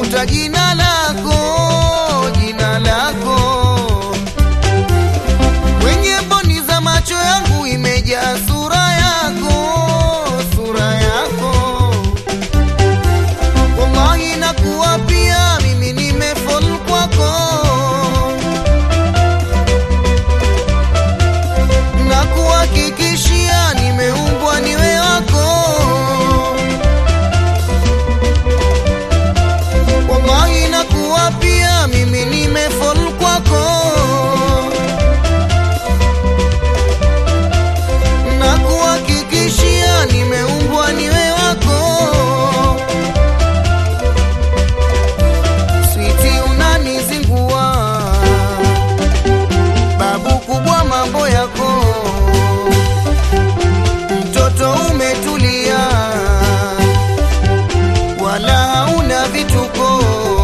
nalifuta jina lako, jina lako kwenye mboni za macho yangu imejaa sura yako, sura yako. Wallahi nakuwa pia mimi nimefall kwako, nakuhakikishia nimeumbwa niwe wako. Wallahi nakuwa pia mimi nimefall kwako na kuhakikishia nimeumbwa niwe wako. Switi unanizingua, babu kubwa mambo yako, mtoto umetulia, wala hauna vituko.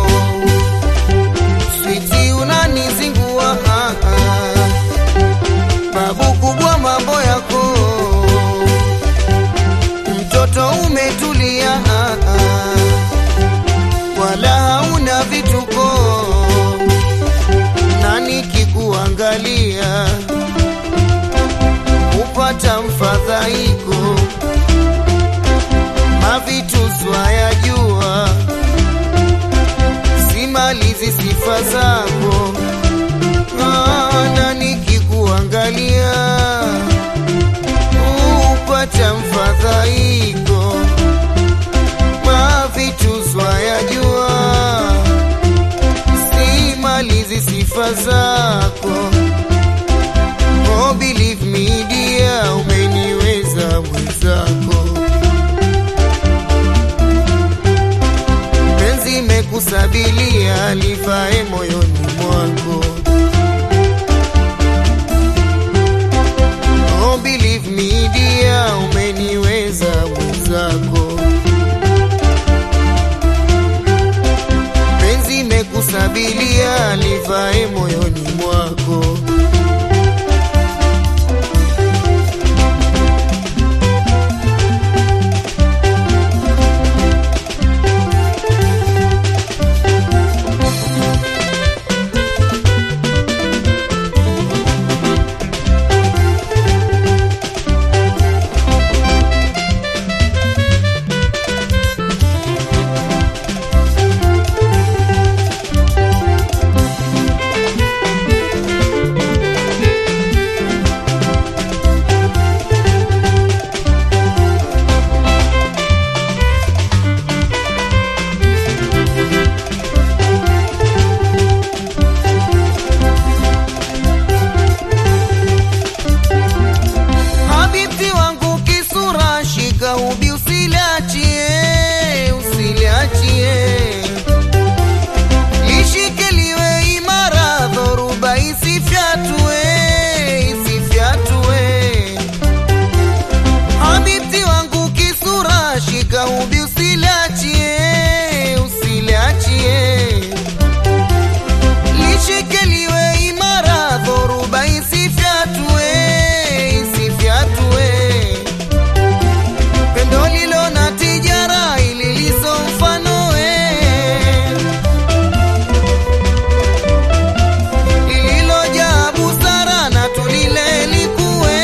Switi unanizingua, ah, ah babu kubwa mambo yako, mtoto umetulia, ah, ah, wala hauna vituko, na nikikuangalia upata mfadhaiko, mavituzwa ya jua, simalizi sifa zako Ah, na nikikuangalia upata mfadhaiko, mavituzwa ya jua, simalizi sifa zako. Oh, believe me dear, umeniweza mwenzako, penzi imekusabilia livae moyoni mwako. Oh, believe me dear, umeniweza mwenzako, penzi imekusabilia livae moyoni mwako. Habibti wangu kisura, shika ubi usiliachie, usiliachie, lishike liwe imara, dhoruba isifyatue, isifyatue. Habibti wangu kisura, shika ubi usiliachie, usiliachie lishike liwe imara, dhoruba isifyatue, isifyatue. Pendo lilo na tijara ili liso mfanoe, lililojaa busara na tulile likuwe.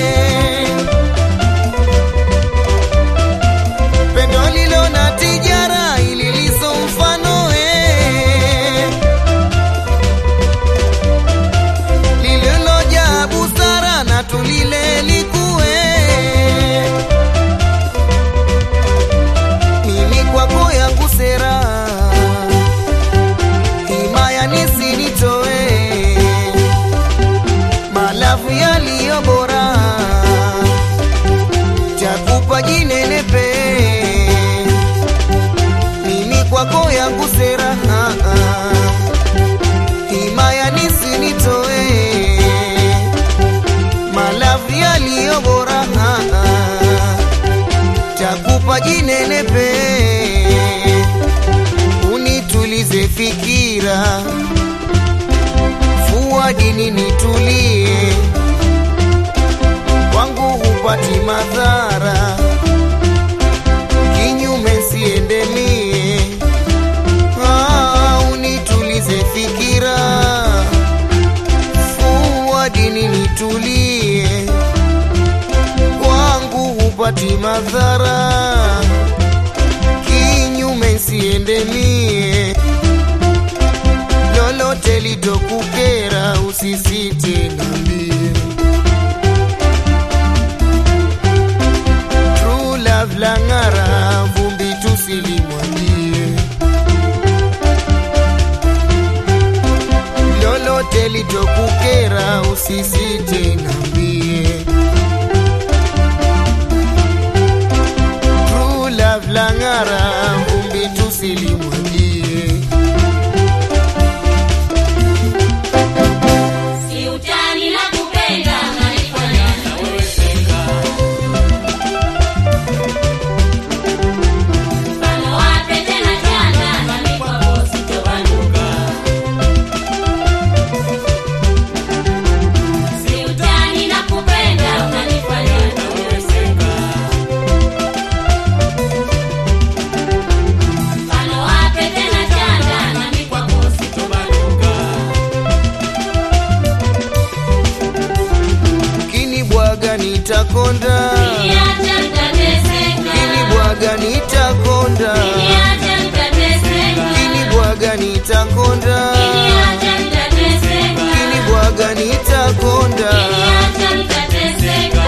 Pendo lilo na tijara ili liso mfanoe lililojaa busara na tulile likue. Mimi kwako yangu sera, himaya nisinitoe, malavu yaliyo bora, takupa jinenepe. Mimi kwako yangu sera, ah, ah himaya nisinitoe, malavu yaliyo bora, ah, ah, takupa jinenepe, unitulize fikira, fua dini nitulie, kwangu hupati madhara, kinyume siende mie sipati madhara, kinyume siende mie, lolote litokukera usisite nambie. True love lang'ara, vumbi tusilimwagie, lolote litokukera usisite nambie. True love lang'ara, vumbi tusilimwagie. Si utani na kupenda unanifanya naweweseka. Mfano wa pete na chanda nami kwako sitobanduka. Si utani na kupenda unanifanya naweweseka. Mfano wa pete na chanda nami kwako sitobanduka. Kinibwaga nitakonda, Niacha nitateseka. kinibwaga nitakonda, Niacha nitateseka. kinibwaga nitakonda, Niacha nitateseka. kinibwaga nitakonda. Niacha nitateseka.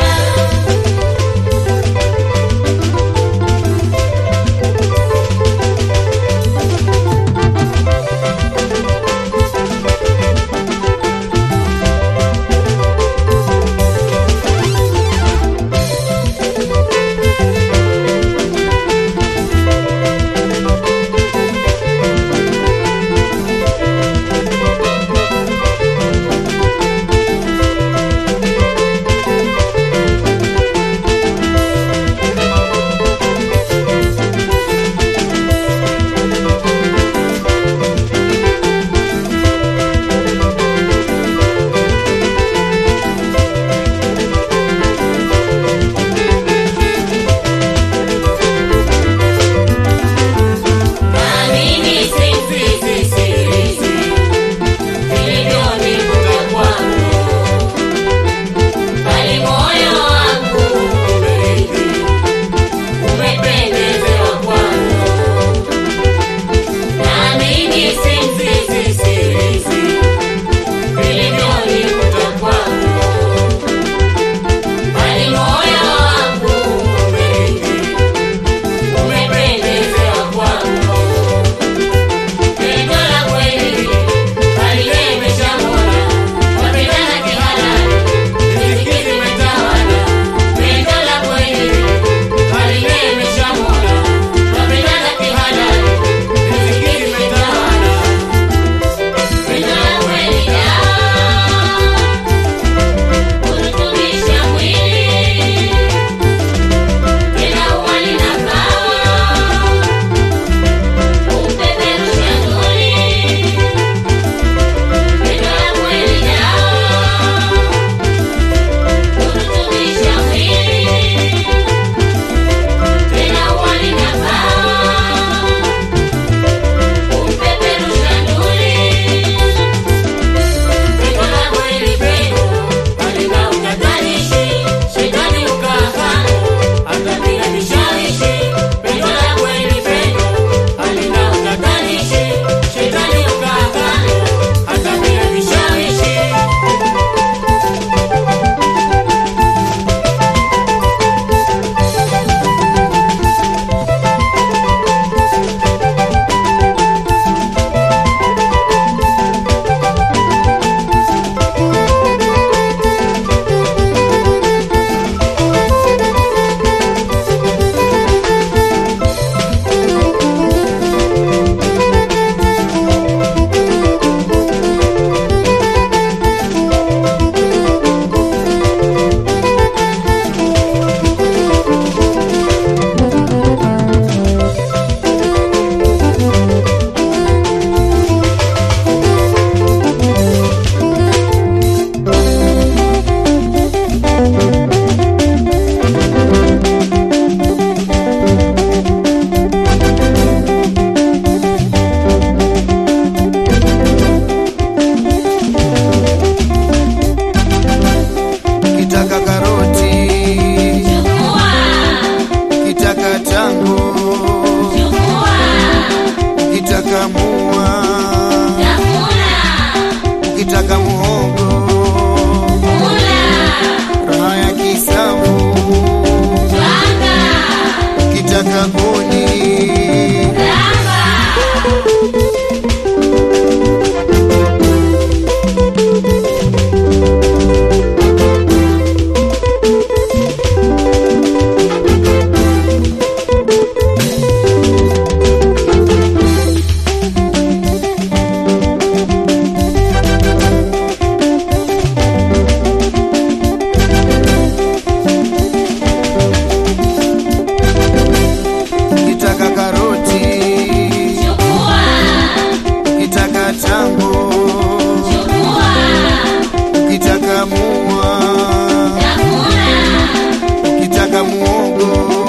muogo